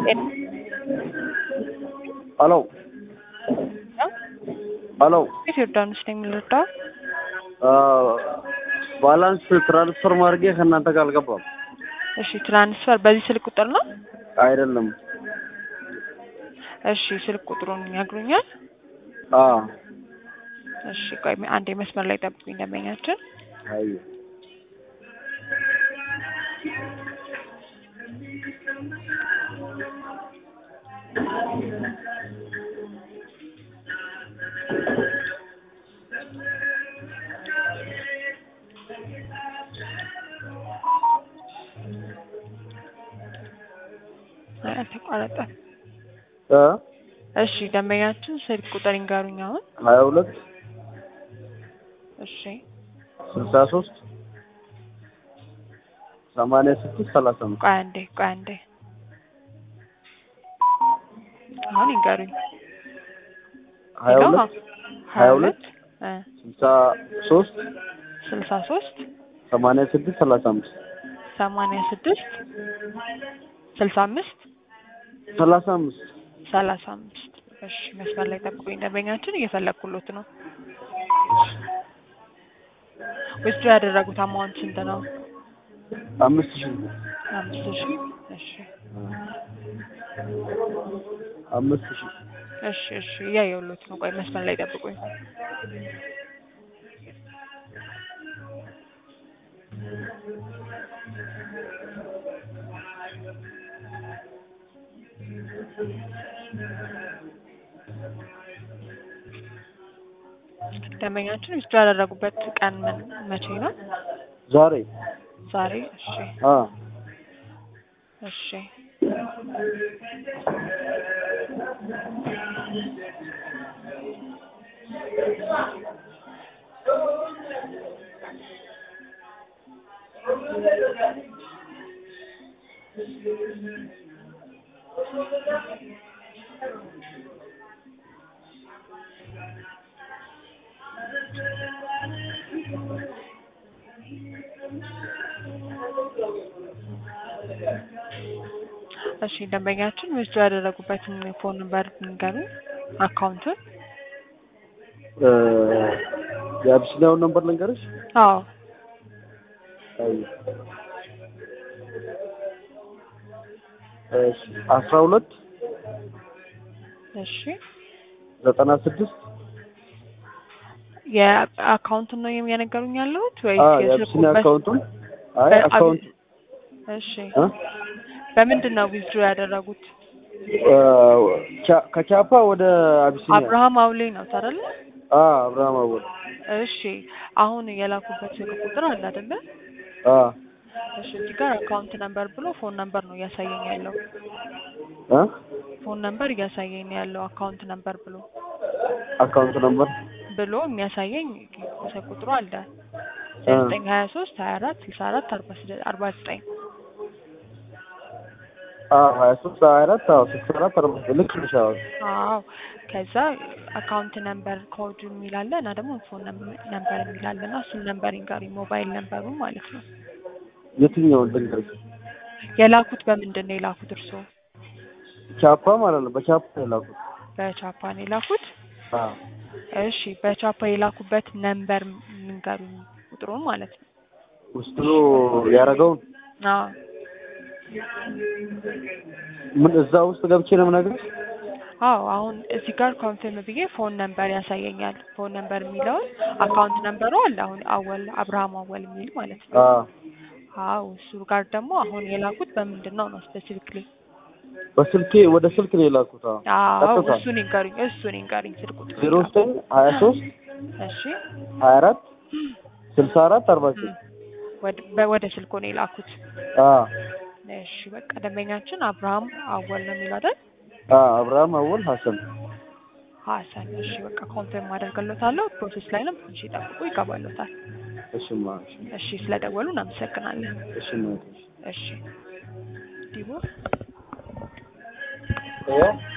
ሄሎ ሄሎ ቤት ዮርዳኖስ ነው የምንረዳው። ባላንስ ትራንስፈር ማድረጌ ከእናንተ ጋር አልገባም። እሺ ትራንስፈር በዚህ ስልክ ቁጥር ነው? አይደለም። እሺ ስልክ ቁጥሩን ያግሩኛል? አዎ እሺ ቆይ አንዴ መስመር ላይ ጠብቁኝ ደንበኛችን። አይ አይ አልተቋረጠም። እ እሺ ደንበኛችን ስልክ ቁጥር ይንገሩኝ አሁን። ሀያ ሁለት እሺ ስልሳ ሶስት ሰማንያ ስድስት ሰላሳ አምስት ቆይ አንዴ ቆይ አንዴ አሁን ይንገሩኝ። ሀያ ይኸው ሁለት ሀያ ሁለት እ ስልሳ ሶስት ስልሳ ሶስት ሰማንያ ስድስት ሰላሳ አምስት ሰማንያ ስድስት ስልሳ አምስት ሰላሳ አምስት ሰላሳ አምስት እሺ መስመር ላይ ጠብቁኝ ደንበኛችን እየፈለግኩሎት ነው። ውስጡ ያደረጉት አማውንት ስንት ነው? አምስት ሺህ አምስት ሺህ እሺ አምስት ሺህ እሺ እሺ እያየሁሎት ነው። ቆይ መስመር ላይ ጠብቁኝ። ደንበኛችን ውስጡ ያደረጉበት ቀን ምን መቼ ነው? ዛሬ ዛሬ። እሺ አ እሺ እሺ ደንበኛችን ውስጡ ያደረጉበትን ፎን ነምበር ንገሩኝ፣ አካውንቱን። እ የአቢሲኒያውን ነምበር ልንገርሽ? አዎ አይ እሺ አስራ ሁለት እሺ ዘጠና ስድስት የአካውንቱን ነው የነገሩኝ ያለሁት አ ወይስ የአቢሲኒያ የስልኩበት? አካውንቱን አይ በአቢ- አካውንት እሺ እ በምንድን ነው ዊዝድሮ ያደረጉት? እ ቻ- ከቻፓ ወደ አቢሲኒያ አብርሃም አውሌ ነው አይደለ? አ አብርሃም አወል እሺ አሁን የላኩበት ስልክ ቁጥር አለ አይደለ? አ እሺ እዚህ ጋር አካውንት ነምበር ብሎ ፎን ነምበር ነው እያሳየኝ ያለው። እ ፎን ነምበር እያሳየኝ ነው ያለው አካውንት ነምበር ብሎ አካውንት ነምበር ብሎ የሚያሳየኝ ስልክ ቁጥሩ አለ እ ዘጠኝ ሀያ ሶስት ሀያ አራት ስልሳ አራት አርባ ስደ- አርባ ዘጠኝ አ ሀያ ሶስት ሀያ አራት አዎ ስልሳ አራት አርባ ዘጠኝ ልክ ነሽ። አዎ አዎ ከዛ አካውንት ነምበር ኮድ የሚላለ እና ደግሞ ፎን ነምበር የሚላለ እና እሱን ነምበር ይንገሩኝ ሞባይል ነምበሩ ማለት ነው የትኛውን ልንገርሽ? የላኩት በምንድን ነው የላኩት እርስዎ ቻፓ ማለት ነው። በቻፓ ነው የላኩት። በቻፓ ነው የላኩት አ እሺ በቻፓ የላኩበት ነምበር ንገሩኝ ቁጥሩን ማለት ነው ውስጡ ያደረገውን አዎ ምን እዛ ውስጥ ገብቼ ነው የምነግርሽ? አዎ አሁን እዚህ ጋር ኮንፊርም ብዬ ፎን ነምበር ያሳየኛል ፎን ነምበር የሚለውን አካውንት ነምበሩ አለ አሁን አወል አብርሃም አወል የሚል ማለት ነው አ አዎ እሱ ጋር ደግሞ አሁን የላኩት በምንድን ነው ነው ስፔሲፊክሊ በስልኬ ወደ ስልክ ነው የላኩት። አዎ አዎ ቀጥታ እሱን ይንገሩኝ እሱን ይንገሩኝ ስልክ ቁጥር ዜሮ ዘጠኝ ሀያ ሶስት እሺ ሀያ አራት ስልሳ አራት አርባ ዘጠኝ ወደ- በ- ወደ ስልኮ ነው የላኩት አ እሺ በቃ ደንበኛችን አብርሃም አወል ነው የሚለው አይደል አ አብርሃም አወል ሀሰን ሀሰን እሺ በቃ ኮንፊርም አደርግሎታለሁ ፕሮሴስ ላይ ነው ትንሽ ይጠብቁ ይገባሎታል እሽማ እሺ እሺ ስለደወሉ እናመሰግናለን እሽማ እሺ ዲቦ ይኸው